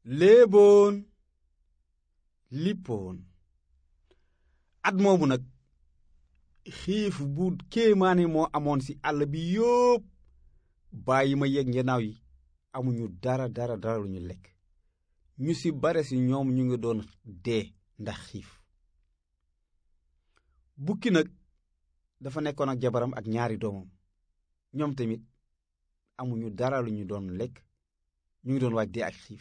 léeboon lippoon at moomu nag xiif bu kéemaane moo amoon ci àll bi yópp bàyyi ma yegg ngenaaw yi amuñu dara dara dara lu ñu lekk ñu ci bare ci ñoom ñu ngi doon dee ndax xiif bukki nag dafa nekkoon ak jabaram ak ñaari doomam ñoom tamit amuñu dara lu ñu doon lekk ñu ngi doon waaj dee ak xiif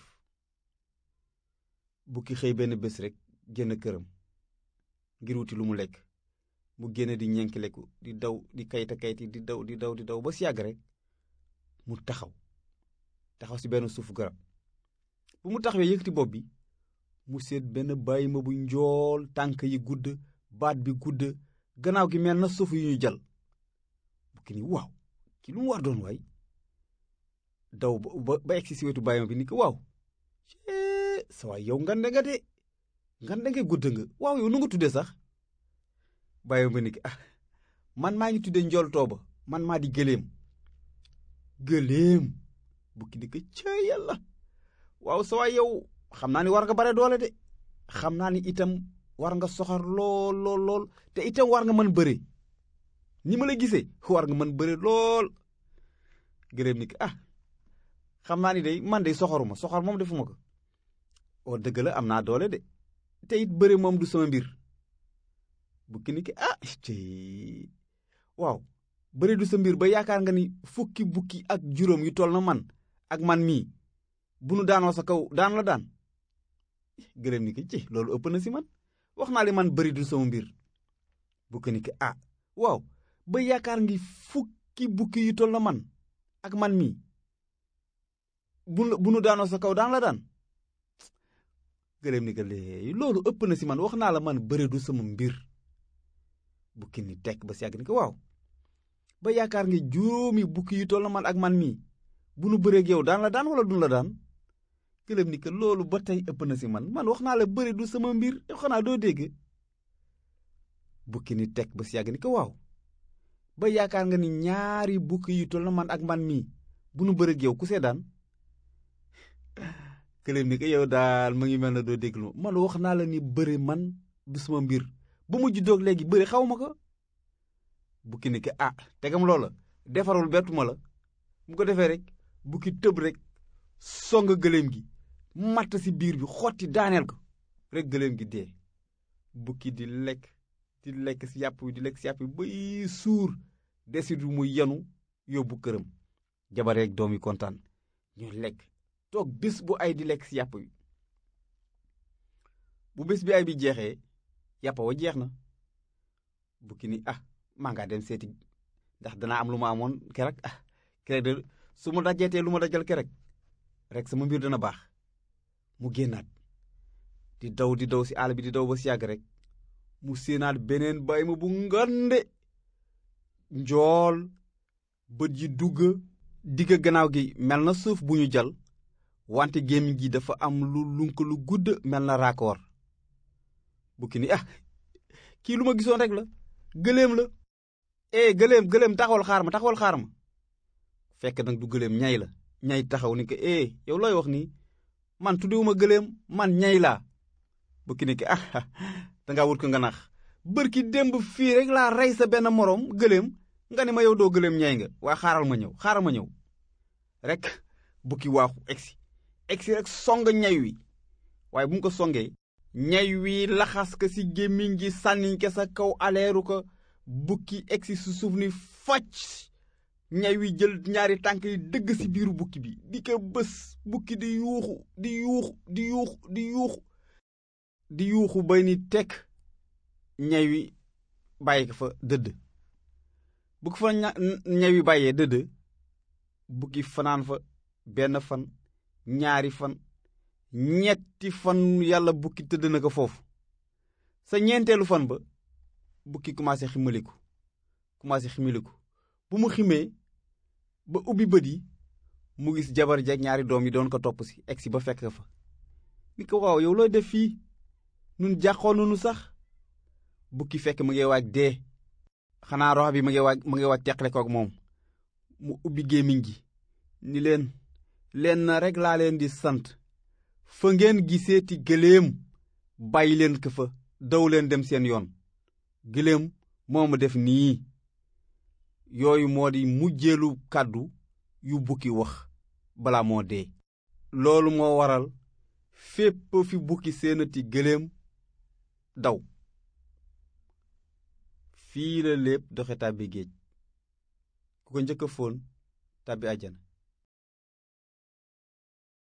bukki xëy benn bés rekk génn këram ngir wuti lu mu lekk mu génn di ñenkeleku di daw di kayta kayti di daw di daw di daw ba si yàgg rek mu taxaw taxaw ci benn suufu garab bu mu taxawee yëkkati bopp bi mu seet benn bàyyi ma bu njool tànk yi gudd baat bi gudd gannaaw gi mel na suuf yu ñu jal bukki ni waaw ki lu mu war doon waay daw ba ba egsi si wetu bàyyi ma bi ni ko waaw sa waay yow ngande nga de ngande nga gudd nga waaw yow nu nga tuddee sax bàyyi ma ni ko ah man maa ngi tuddee njool tooba man maa di gëléem gëléem bukki di ko cëy yàlla waaw sa waay yow xam naa ni war nga bare doole de xam naa ni itam war nga soxor lool lool lool te itam war nga mën bëre ni ma la gisee war nga mën bëre lool gëléem ni ko ah xam naa ni day man de soxoruma soxor moom defuma ko oo dëgg la am naa doole de te it bëre moom du sama mbir bukki ni ki ah tey waaw bëre du sa mbir ba yaakaar nga ni fukki bukki ak juróom yu toll na man ak man mii bu nu daanoo sa kaw daan la daan gëléem ni ki ci loolu ëpp na si man wax naa li man bëri du sama mbir bukki ni ki ah waaw ba yaakaar ngi fukki bukki yu toll na man ak man mii bu bu nu daanoo sa kaw daan la daan gëléem ni ko léegi loolu ëpp na si man wax naa la man bëre du sama mbir bukki ni tekk ba si yàgg ni ko waaw ba yaakaar nga juróomi bukki yu toll na man ak man mii bu nu bëreeg yow daan la daan wala dun la daan gëléem ni ko loolu ba tey ëpp na si man man wax naa la bëre du sama mbir yow xanaa doo dégg bukki ni tekk ba si yàgg ni ko waaw ba yaakaar nga ni ñaari bukki yu toll na man ak man mii bu nu bëreeg yow ku see daan këléem ni ko yow daal ma ngi mel na doo déglu man wax naa la ni bëri man du sama mbir bu mu juddoog léegi bëri xaw ma ko bukki ni ko ah tegam loola defarul bettuma la mu ko defee rek bukki tëb rek song gëléem gi matt ci biir bi xotti daaneel ko rek gëléem gi dee bukki di lekk di lekk ci yàpp wi di lekk ci yàpp wi bay suur desitu mu yenu yóbbu këram jabar rek doom yi kontaan ñu lekk toog bés bu ay di lekk ci yàpp wi bu bés bi ay bi jeexee yàpp wa jeex na bukki ni ah maa ngaa dem seeti ndax danaa am lu ma amoon kerek ah kerek de su ma dajeetee lu ma dajal kerek rek sama mbir dana baax mu génnaat di daw di daw ci àll bi di daw ba ci yàgg rek mu séenaat beneen bàyyi ma bu ngande njool bët yi dugg digg gannaaw gi mel na suuf bu ñu jal wante gémmiñ gi dafa am lu lunk lu gudd mel na raakoor bukki ni ah kii lu ma gisoon rek la gëléem la eh gëléem gëléem taxawal xaar ma taxawal xaar ma fekk nag du gëléem ñay la ñay taxaw ni ko eh yow looy wax nii man tuddiwuma gëléem man ñay laa bukki ni ko ah dangaa wut ko nga nax bërki démb fii rek laa rey sa benn moroom gëléem nga ne ma yow doo gëléem ñay nga waa xaaral ma ñëw xaaral ma ñëw rek bukki waaxu egsi egsi rek song ñay wi waaye bu mu ko songee ñay wi laxas ko ci gémmiñ gi sànniñ ko sa kaw aleeru ko bukki egsi su suuf ni facc ñay wi jël ñaari tànk yi dëgg ci biiru bukki bi di ko bés bukki di yuuxu di yuuxu di yuuxu di yuuxu di yuuxu bay ni tekk ñay wi bàyyi ko fa dëdd bu ko fa ñay wi bàyyee dëdd bukki fanaan fa benn fan ñaari fan ñetti fan yàlla bukki tëdd na ko foofu sa ñeenteelu fan ba bukki commencé ximaliku commencé ximaliku bu mu ximee ba ubbi bët yi mu gis jabar jeeg ñaari doom yi doon ko topp si egsi ba fekk fa ni ko waaw yow looy def fii nun jàqoon nanu sax bukki fekk mu ngi waaj dee xanaa rox bi mu ngi waaj mu ngi waaj teqale kook moom mu ubbi gémmiñ gi ni leen leen na rek laa leen di sant fa ngeen giseeti gëléem bàyyi leen ko fa daw leen dem seen yoon gëléem moo ma def nii yooyu moo di mujjeelu kàddu yu bukki wax bala moo dee loolu moo waral fépp fi bukki seenati gëléem daw fii la lépp doxe tàbbi géej ku ko njëkk a fóon tàbbi àjjana